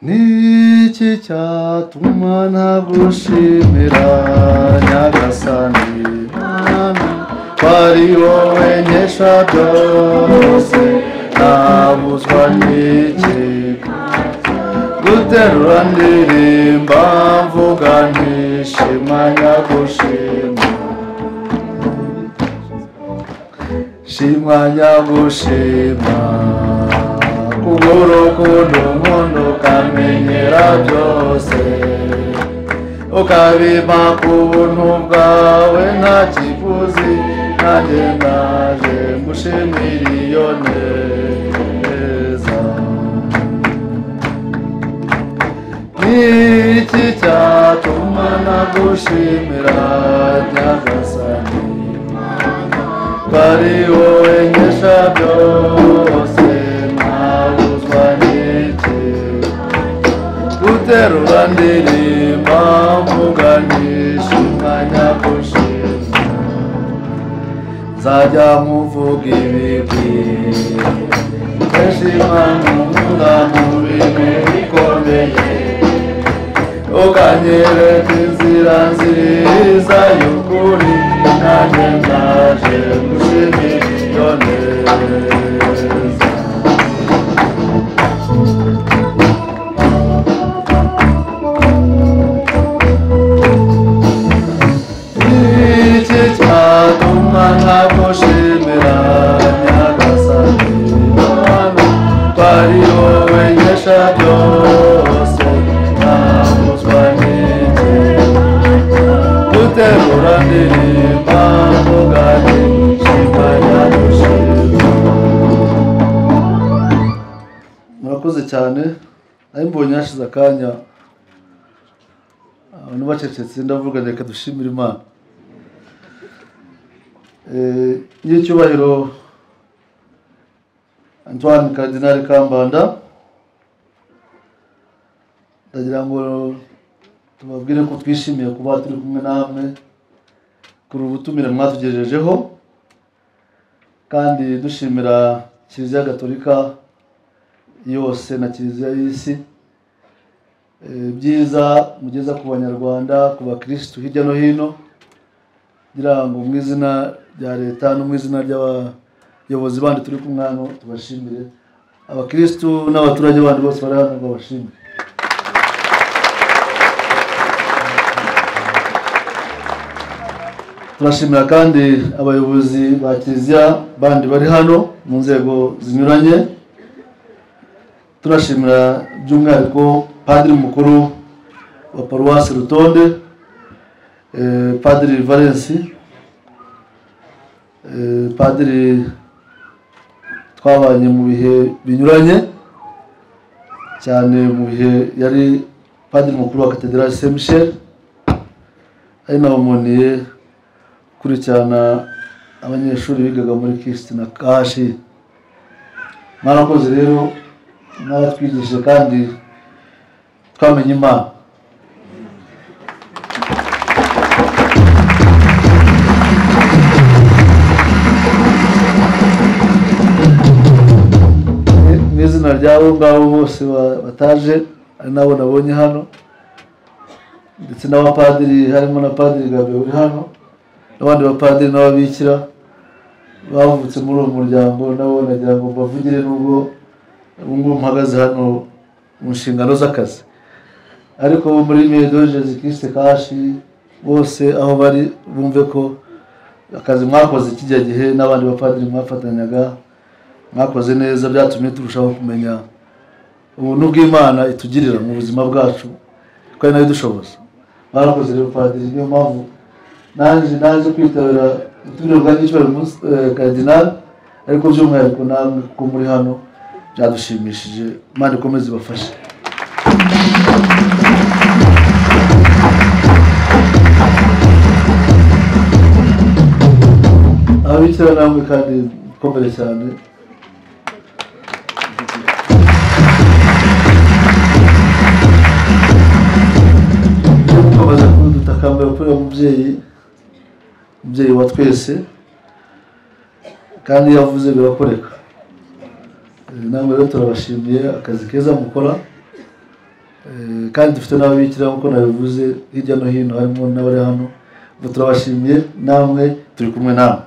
ni iki cyatuma ntagushimira nyagasani mwami kwari wowe nkesha byose ntabuzwa n'iki guterura ndirimba mvuga ntishima nyagushima shima nyagushima kubw'urukundo nkunda ukamenyera byose ukabima ku buntu bwawe nta kiguzi nanjye naje ngushimira iyo neza ni iki cyatuma nagushimira nyagasani bari wowe nkesha byose ntabuzwa n'iki guterura ndirimba mvuganisha umwanya gushima nzajya nkuvuga ibigwi kenshi impamvu nkunda mu bintu bikomeye ukanyereka inzira nziza y'ukuri nanjye naje gushimira iyo neza iki cyatuma ntagushimira nyagasani mana twari wowe nkesha byose ntabuzwa n'iki guterura ndirimba mugani shima nyagushima murakoze cyane ari mbonye hashize akanya abantu bacecetse ndavuga reka dushimire imana y'icyubahiro antoine Cardinal kambanda ndagira ngo tubabwire ko twishimiye kuba turi kumwe namwe kuri ubutumire mwatugejejeho kandi dushimira kiliziya gatolika yose na kiliziya y'isi Eh, ibyiza mugeza ku banyarwanda ku bakirisitu hirya no hino ngira ngo mu izina rya leta no mu izina ry'abayobozi bandi turi kumwe hano tubashimire abakirisitu n'abaturage bandi bose bari hano babashimire turashimira kandi abayobozi ba kiliziya bandi bari hano mu nzego zinyuranye turashimira by'umwihariko padiri mukuru wa paruwasi rutonde eh, padiri valensi eh, padiri twabanye mu bihe binyuranye cyane mu bihe yari padiri mukuru wa katederali saint michel ari nabamoniye gukurikirana abanyeshuri bigaga muri kristina kashi mwarakoze rero mwaratwigishije kandi twamenye imana mu izina ry'abo ngabo bose ba- bataje ari nabo nabonye hano ndetse n'abapadiri harimo na padiri gabe uri hano n'abandi bapadiri n'ababikira bavutse muri uwo muryango nabo nagira ngo mbavugire nubwo ubu ngubu mpagaze hano mu nshingano z'akazi ariko bo muri medogeze kiriste kashi bose aho bari bumve ko akazi mwakoze kijya gihe n'abandi bapadiri mwafatanyaga mwakoze neza byatumye turushaho kumenya ubuntu bw'imana itugirira mu buzima bwacu ko ari nayo idushoboza mwarakoze rero padiri niyo mpamvu naje naje kwitabira uturere bwa gicyubahiro munsi kadinari ariko by'umwihariko namwe ko muri hano byadushimishije imana ikomeze ibafashe ababikira namwe kandi mukomere cyane tubaza kuri dutakambira kuri uwo mubyeyi umubyeyi wa twese kandi iyo avuze birakoreka Eh, namwe rero turabashimiye akazi keza mukora Eh, kandi dufite n'ababikira nk'uko nabivuze hirya no hino harimo n'abari hano ngo turabashimiye namwe turi kumwe namwe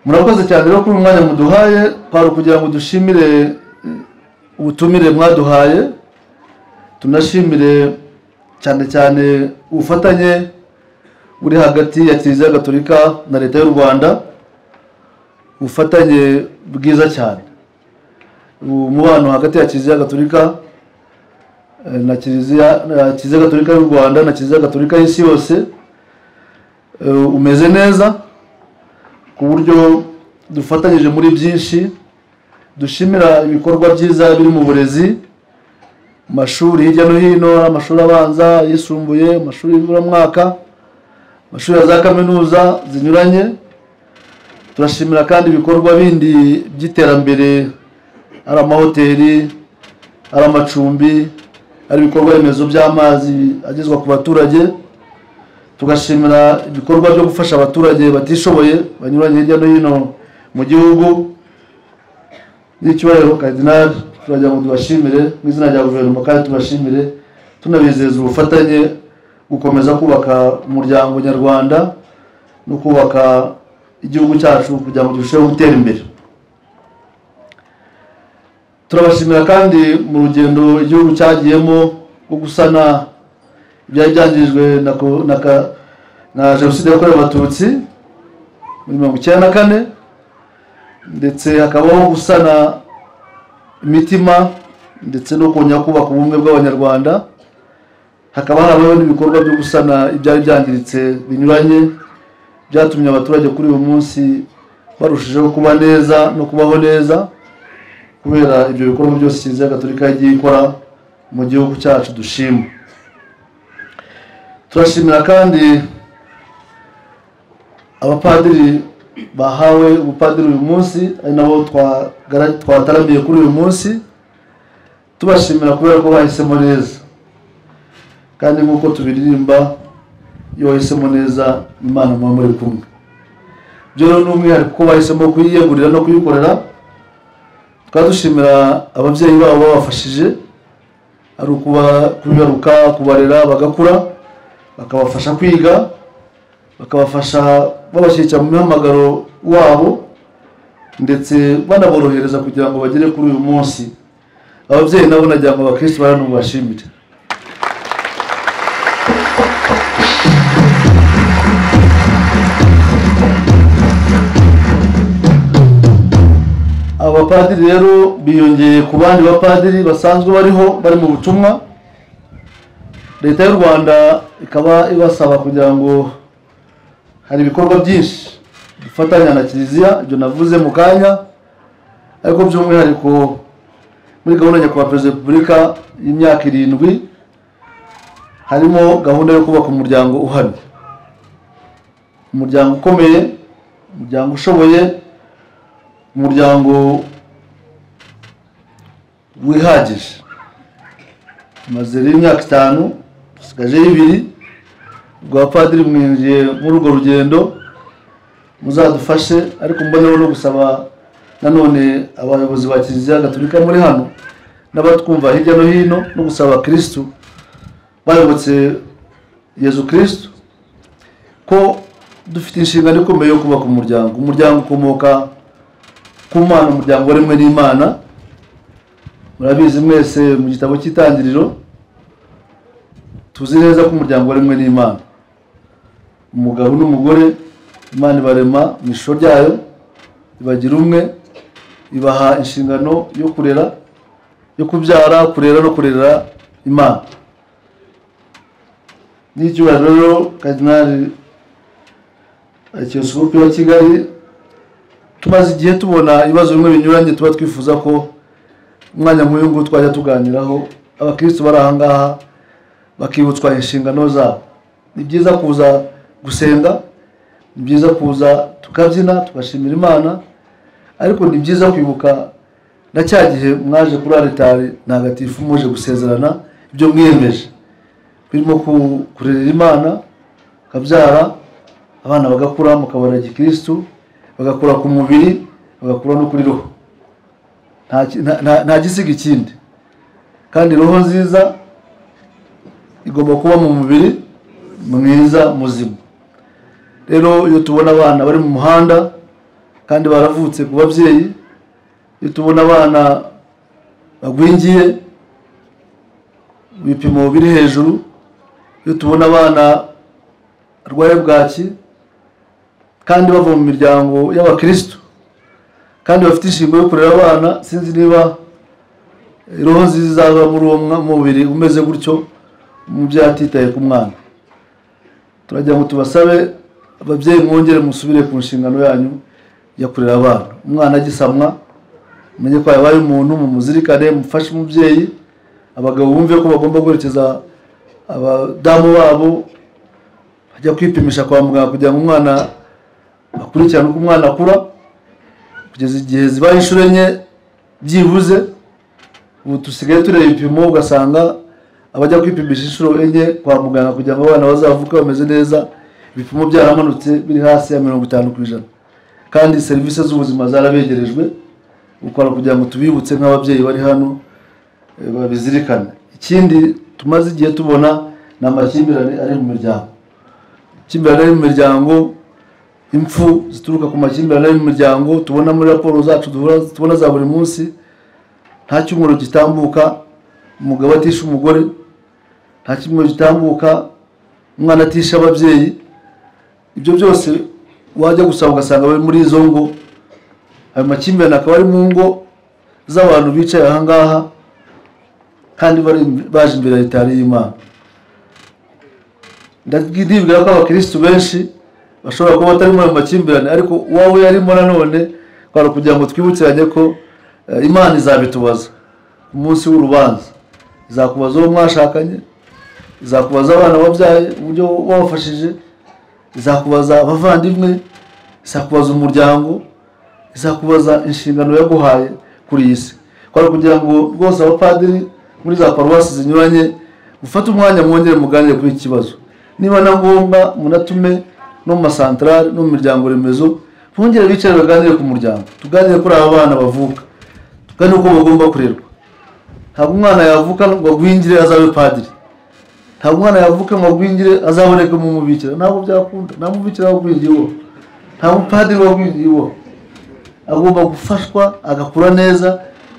murakoze cyane rero kuri uyu mwanya muduhaye kwari ukugira ngo dushimire eh, ubutumire mwaduhaye tunashimire cyane cyane ubufatanye buri hagati ya kiliziya gatolika na leta y'u rwanda ubufatanye bwiza cyane umubano hagati ya kiliziya gatolika eh, na kiliziya na kiliziya gatolika y'u rwanda na kiliziya gatolika y'isi yose eh, umeze neza ku buryo dufatanyije muri byinshi dushimira ibikorwa byiza biri mu burezi mu mashuri hirya no hino amashuri abanza ayisumbuye amashuri y'ibiburamwaka amashuri ya za kaminuza zinyuranye turashimira kandi ibikorwa bindi by'iterambere ari amahoteli ari amacumbi ari ibikorwa remezo by'amazi agezwa ku baturage tugashimira ibikorwa byo gufasha abaturage batishoboye banyuranye hirya no hino mu gihugu n'icyubahiro kadinari turagira ngo tubashimire mu izina rya guverinoma kandi tubashimire tunabizeza ubufatanye gukomeza kubaka umuryango nyarwanda no kubaka igihugu cyacu kugira ngo turusheho gutera imbere turabashimira kandi mu rugendo igihugu cyagiyemo rwo gusana ibyari byangijwe na ko- na ka- na jenoside yakorewe abatutsi muri mirongo icyenda na kane ndetse hakabaho gusana imitima ndetse no kongera kubaka ubumwe bw'abanyarwanda hakaba harabaho n'ibikorwa byo gusana ibyari byangiritse binyuranye byatumye abaturage kuri uyu munsi barushijeho kuba neza no kubaho neza kubera ibyo bikorwa byose kiliziya gatolika yagiye ikora mu gihugu cyacu dushima turashimira kandi abapadiri bahawe ubupadiri uyu munsi ari nabo twagara- twataramiye kuri uyu munsi tubashimira kubera ko bahisemo neza kandi nk'uko tubiririmba iyo wahisemo neza imana muba muri kumwe byo rero ni umwihariko ko bahisemo kuyiyegurira no kuyikorera tukaba dushimira ababyeyi babo babafashije ari ukuba kubibaruka kubarera bagakura bakabafasha kwiga bakabafasha babashyikira mu mihamagaro wabo ndetse banaborohereza kugira ngo bagere kuri uyu munsi ababyeyi nabo nagira ngo abakirisitu bari hano mubashimire abapadiri rero biyongeye ku bandi bapadiri basanzwe bariho bari mu butumwa leta y'u rwanda ikaba ibasaba kugira ngo hari ibikorwa byinshi bifatanya na kiliziya ibyo navuze mu kanya ariko by'umwihariko muri gahunda nyakubahwa perezida wa repubulika y'imyaka irindwi harimo gahunda yo kubaka umuryango uhamye umuryango ukomeye umuryango ushoboye umuryango wihagije maze rero imyaka itanu dusigajeho ibiri ubwo abapadiri mwinjiye muri urwo rugendo muzadufashe ariko mboneho no gusaba nanone abayobozi ba kiliziya gatolika muri hano n'abatwumva hirya no hino no gusaba abakirisitu bayobotse yezu kirisitu ko dufite inshingano ikomeye yo kubaka umuryango umuryango ukomoka ku mana umuryango waremwe n'imana murabizi mwese mu gitabo cy'itangiriro tuzi neza ko umuryango waremwe n'imana umugabo n'umugore imana ibarema mu ishusho ryayo ibagira umwe ibaha inshingano yo kurera yo kubyara kurera no kurera imana n'icyubahiro rero kadinari arikiyosikopi wa kigali tumaze igihe tubona ibibazo bimwe binyuranye tuba twifuza ko umwanya nk'uyu nguyu twajya tuganiraho abakirisitu bari aha ngaha bakibutswa inshingano zabo ni byiza kuza gusenga ni byiza kuza tukabyina tugashimira imana ariko ni byiza kwibuka na cya gihe mwaje kuri aritari ntagatifu muje gusezerana ibyo mwiyemeje birimo ku- kurerera imana ukabyara abana bagakura mukabona gikirisitu bagakura ku mubiri bagakura no kuri roho Nta ki- nta- nta- nta gisiga ikindi kandi roho nziza igomba kuba mu mubiri mwiza muzima rero iyo tubona abana bari mu muhanda kandi baravutse ku babyeyi iyo tubona abana bagwingiye ibipimo biri hejuru iyo tubona abana barwaye bwaki kandi bava mu miryango y'abakirisitu kandi bafite inshingano yo kurera abana sinzi niba roho nziza izava muri uwo mubiri umeze gutyo umubyeyi atitaye ku mwana turagira ngo tubasabe ababyeyi mwongere musubire ku nshingano yanyu yo kurera abana umwana agisamwa umenye ko yabaye umuntu mumuzirikane mufashe umubyeyi abagabo bumve ko bagomba guherekeza abadamu babo bajya kwipimisha kwa muganga kugira ngo umwana akurikirane uko umwana akura kugeza igihe zibaye inshuro enye byibuze ubu dusigaye tureba ibipimo ugasanga abajya kwipimisha inshuro enye kwa muganga kugira ngo abana bazavuke bameze neza ibipimo byaramanutse biri hasi ya mirongo itanu ku ijana kandi serivisi z'ubuzima zarabegerejwe gukora kugira ngo tubibutse nk'ababyeyi bari hano eh, babizirikane ikindi tumaze igihe tubona ni amakimbirane ari mu miryango amakimbirane ari mu miryango impfu zituruka ku makimbirane ari mu miryango tubona muri raporo zacu duhura- tubona za buri munsi nta cyumweru gitambuka umugabo atisha umugore nta cyumweru gitambuka umwana atisha ababyeyi ibyo byose wajya gusaba ugasanga bari muri izo ngo ayo makimbirane akaba ari mu ngo z'abantu bicaye aha ngaha kandi bari- baje imbere ya leta y'imana ndibwira ko abakirisitu benshi bashobora kuba batari muri ayo makimbirane ariko uwawe yarimo nanone kwari kugira ngo twibukiranye ko eh, imana izabitubaza ku munsi w'urubanza izakubaza uwo mwashakanye izakubaza abana wabyaye uburyo wabafashije izakubaza abavandimwe izakubaza umuryango izakubaza inshingano yaguhaye kuri iyi si kwari kugira ngo rwose abapadiri muri za paruwasi zinyuranye mufate umwanya mwongere muganire kuri iki kibazo niba na ngombwa munatume no mu masantarari no mu miryango remezo bongere bicare baganire ku muryango tuganire kuri aba bana bavuka tuganire uko bagomba kurerwa ntabwo umwana yavuka ngo agwingire azabe padiri ntabwo umwana yavuka ngo agwingire azaboneke mu mubikira ntabwo byakunda nta mubikira wagwingiye uwo nta mupadiri wagwingiye uwo agomba gufashwa agakura neza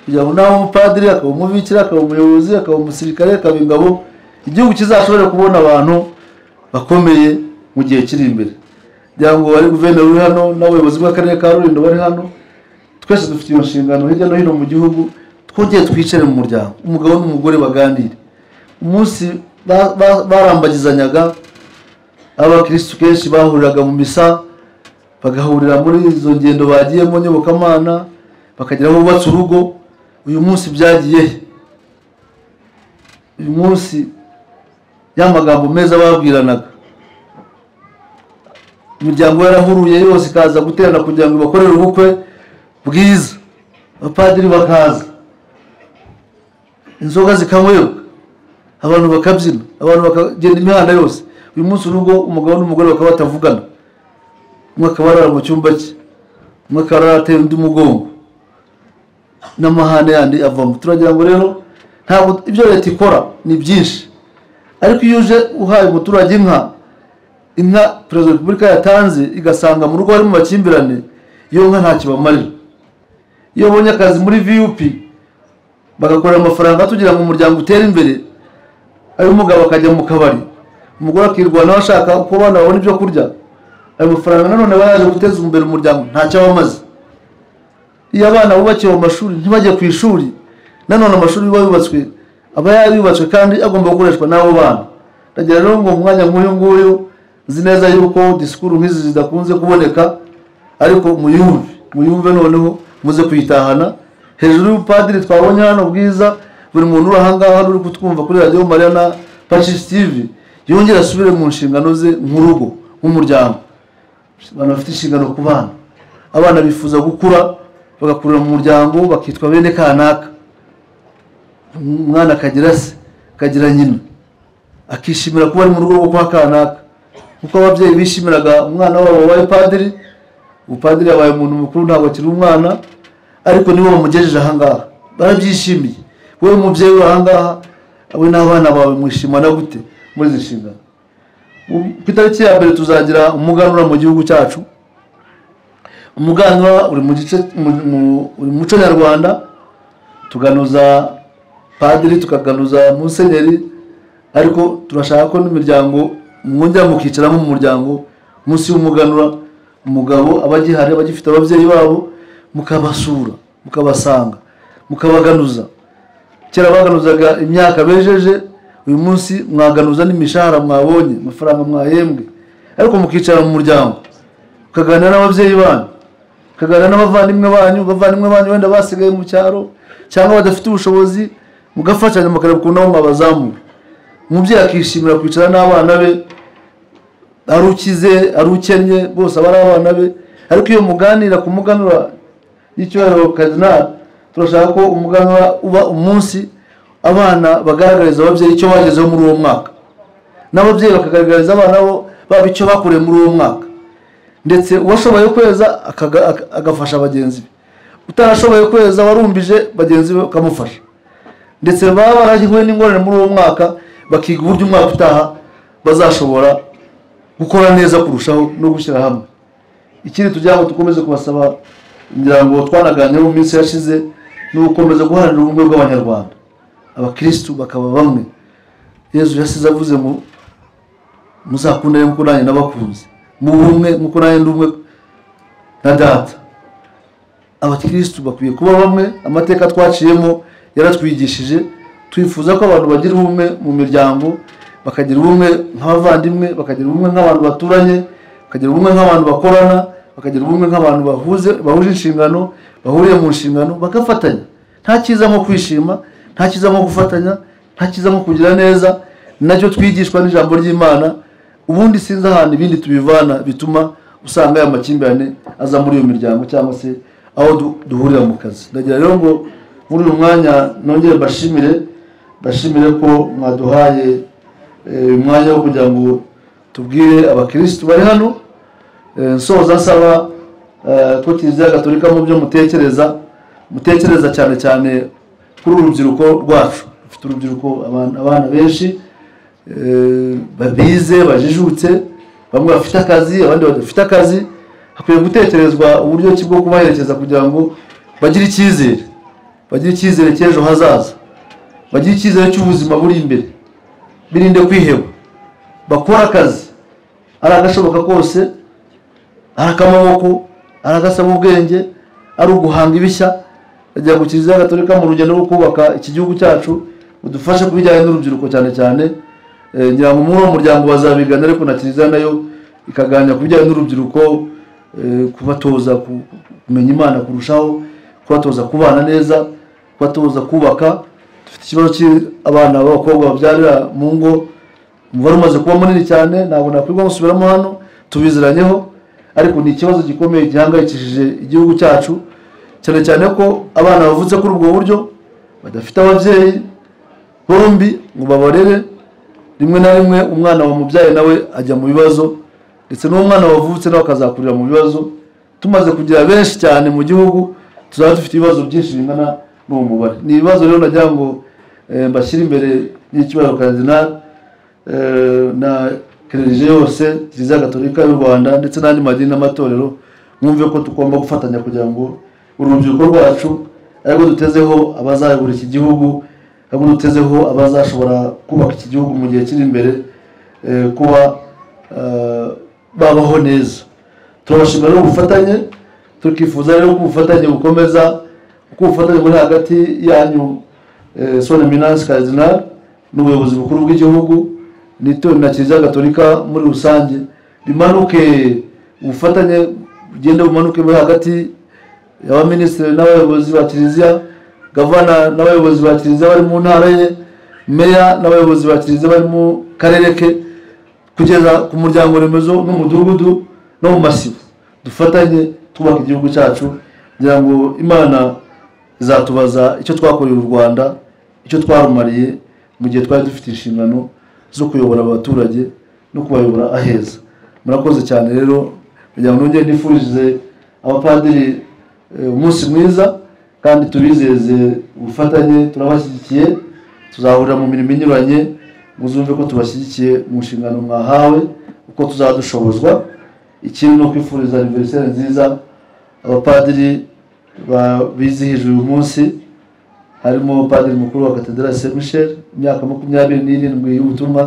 kugira ngo nawe umupadiri akaba umubikira akaba umuyobozi akaba umusirikare akaba ingabo igihugu kizashobore kubona abantu bakomeye mu gihe kiri imbere kugira ngo ari guverineri uri hano n'abayobozi bw'akarere ka rulindo bari hano twese dufite iyo nshingano hirya no hino mu gihugu twongere twicare mu muryango umugabo n'umugore baganire umunsi ba- ba- barambagizanyaga abakirisitu kenshi bahuriraga mu misa bagahurira muri izo ngendo bagiyemo nyobokamana bakagera aho bubatse urugo uyu munsi byagiye he? uyu munsi ya magambo meza babwiranaga imiryango yarahuruye yose ikaza guterana kugira ngo bakorere ubukwe bwiza abapadiri bakaza inzoga zikanywerebwa abantu bakabyina abantu bakagenda imihanda yose uyu munsi urugo umugabo n'umugore bakaba batavugana umwe akaba arara mu cyumba cye umwe akaba arateye undi mugongo n'amahane yandi avamo turagira ngo rero ntabwo ibyo leta ikora ni byinshi ariko iyo uje uhaye umuturage inka inka perezida wa repubulika yatanze igasanga mu rugo hari mu makimbirane iyo nka nta kibamarira iyo ubonye akazi muri vup bagakorera amafaranga tugira ngo umuryango utere imbere ayo umugabo akajya mu kabari umugore akirwanaho ashaka uko abana babona ibyo kurya ayo mafaranga nanone aba yaje guteza imbere umuryango ntacyo aba amaze iyo abana bubakiwe mu mashuri ntibajye ku ishuri nanone amashuri yuba yubatswe aba yarubatswe kandi agomba gukoreshwa n'abo bana ndagira rero ngo mu mwanya nk'uyu nguyu nzi neza yuko disikuru nk'izi zidakunze kuboneka ariko muyumve muyumve noneho muze kuyitahana hejuru y'ubupadiri twabonye hano bwiza buri muntu uri ahangaha uri kutwumva kuri radiyo mariya na pacisi tivi yongere asubire mu nshingano ze nk'urugo nk'umuryango abantu bafite inshingano ku bana abana bifuza gukura bagakurira mu muryango bakitwa bene kanaka umwana akagira se akagira nyina akishimira kuba ari mu rugo rwo kwa kanaka kuko ababyeyi bishimiraga umwana wabo wabaye padiri ubupadiri yabaye umuntu mukuru ntabwo akiri umwana ariko nibo bamugejeje ahangaha barabyishimiye wowe mubyeyi uri ahangaha we n'abana bawe mwishimana gute muri izi nshingano Mu- ku itariki ya mbere tuzagira umuganura mu gihugu cyacu umuganura uri mu gice mu- mu- uri mu muco nyarwanda tuganuza padiri tukaganuza musenyeri ariko turashaka ko n'imiryango mwongera mukicaramo mu muryango munsi y'umuganura umugabo aba agihari aba agifite ababyeyi babo mukabasura mukabasanga mukabaganuza kera baganuzaga imyaka bejeje uyu munsi mwaganuza n'imishahara mwabonye amafaranga mwahembwe ariko mukicara mu muryango mukaganira n'ababyeyi banyu mukaganira n'abavandimwe banyu abavandimwe banyu wenda basigaye mu cyaro cyangwa badafite ubushobozi mugafashanya mukareba ukuntu nabo mwabazamura umubyeyi akishimira kwicara n'abana be ari ukize ari ukennye bose aba ari abana be ariko iyo muganira ku muganura y'icyubahiro kadinari turashaka ko umuganura uba umunsi abana bagaragariza ababyeyi icyo bagezeho muri uwo mwaka n'ababyeyi bakagaragariza abana bo baba icyo bakoreye muri uwo mwaka ndetse uwashoboye kweza akaga- ak- agafasha bagenzi be utarashoboye kweza warumbije bagenzi be bakamufasha ndetse baba barahiwe n'ingorane muri uwo mwaka bakiga uburyo umwaka utaha bazashobora gukora neza kurushaho no gushyira hamwe ikindi tugira ngo dukomeze kubasaba imiryango twanaganiyeho mu minsi yashize ni ugukomeza guharanira ubumwe bw'abanyarwanda abakirisitu bakaba bamwe yezu yasize avuze mu muzakundane nk'uko nanjye nabakunze mu bumwe nk'uko nanjye ndi umwe na data abakirisitu bakwiye kuba bamwe amateka twaciyemo yaratwigishije twifuza ko abantu bagira ubumwe mu miryango bakagira ubumwe nk'abavandimwe bakagira ubumwe nk'abantu baturanye bakagira ubumwe nk'abantu bakorana bakagira ubumwe nk'abantu bahuze bahuje inshingano bahuriye mu nshingano bagafatanya nta cyiza nko kwishima nta cyiza nko gufatanya nta cyiza nko kugira neza ni nacyo twigishwa n'ijambo ry'imana ubundi sinzi ahantu ibindi tubivana bituma usanga aya makimbirane aza muri iyo miryango cyangwa se aho du- duhurira mu kazi ndagira rero ngo muri uyu mwanya nongere mbashimire mbashimire ko mwaduhaye eh, uyu mwanya wo kugira ngo tubwire abakirisitu bari hano Eh, nsoza nsaba eh, ko kiliziya gatolika mu byo mutekereza mutekereza cyane cyane kuri uru rubyiruko rwacu rufite urubyiruko abana- abana benshi eh, babize bajijutse bamwe bafite akazi abandi badafite akazi hakwiye gutekerezwa uburyo ki bwo kubaherekeza kugira ngo bagire icyizere bagire icyizere cy'ejo hazaza bagire icyizere cy'ubuzima buri imbere birinde kwiheba bakore akazi ari agashoboka kose ari akamaboko ari agasaba ubwenge ari uguhanga ibishya ajya ku kiliziya gatolika mu rugendo rwo kubaka iki gihugu cyacu udufashe ku bijyanye n'urubyiruko cyane cyane Eh, ngira ngo muri uwo muryango bazabigana ariko na kiliziya nayo ikaganira ku bijyanye n'urubyiruko eh, kubatoza ku- kumenya imana kurushaho kubatoza kubana neza kubatoza kubaka dufite ikibazo cy'abana b'abakobwa babyarira mu ngo umubare umaze kuba munini cyane ntabwo nakwirwa gusubiramo hano tubiziranyeho ariko ni ikibazo gikomeye gihangayikishije igihugu cyacu cyane cyane ko abana bavutse kuri ubwo buryo badafite ababyeyi bombi ngo babarere rimwe na rimwe umwana wamubyaye nawe ajya mu bibazo ndetse n'umwana wavutse nawe akazakurira mu bibazo tumaze kugira benshi cyane mu gihugu tuzaba dufite ibibazo byinshi bingana n'uwo mubare ni ibibazo rero nagira ngo eh, mbashyire imbere y'icyubahiro karidinali eh, na kererije yose kiliziya gatolika y'u rwanda ndetse n'andi madini n'amatorero mwumve ko tugomba gufatanya kugira ngo urubyiruko rwacu ariko dutezeho abazayobora iki gihugu ahubwo dutezeho abazashobora kubaka iki gihugu mu gihe kiri imbere eh, kuba eh, babaho neza turabashimira rero ubufatanye tukifuza rero ko ubufatanye bukomeza ko ubufatanye buri hagati yanyu eh, son eminence cardinal n'ubuyobozi bukuru bw'igihugu n'itorero na kiliziya gatolika muri rusange bimanuke ubufatanye bugende bumanuke buri hagati y'abaminisitiri n'abayobozi ba kiliziya gavana n'abayobozi ba kiliziya bari mu ntara ye meya n'abayobozi ba kiliziya bari mu karere ke kugeza ku muryango remezo n'umudugudu no mu masibo dufatanye twubaka igihugu cyacu kugira ngo imana izatubaza icyo twakoreye u rwanda icyo twarumariye mu gihe twari dufite inshingano zo kuyobora abaturage no kubayobora aheza murakoze cyane rero kugira ngo nongere nifurize abapadiri eh, umunsi mwiza kandi tubizeze ubufatanye turabashyigikiye tuzahurira mu mirimo inyuranye muzumve ko tubashyigikiye mu nshingano mwahawe uko tuzaba dushobozwa ikindi ni ukwifuriza aniveriseri nziza abapadiri ba- bizihijwe uyu munsi harimo padiri mukuru wa katedera se michel imyaka makumyabiri n'irindwi y'ubutumwa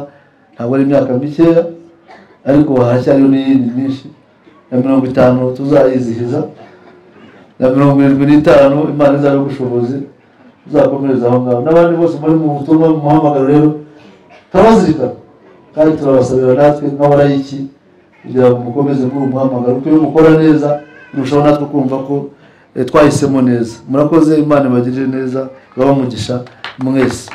ntabwo ari imyaka mikeya ariko haracyariho n'iyindi myinshi ya mirongo itanu tuzayizihiza na mirongo irindwi n'itanu imana izaba ubushobozi tuzakomereza aho ngaho n'abandi bose muri mu butumwa mu muhamagaro rero turabazirikana kandi turabasabira natwe nk'abarayiki kugira ngo mukomeze muri uwo muhamagaro kuko iyo mukora neza murushaho natwe kumva ko eh, twahisemo neza murakoze imana ibagirire neza ibahe umugisha mwese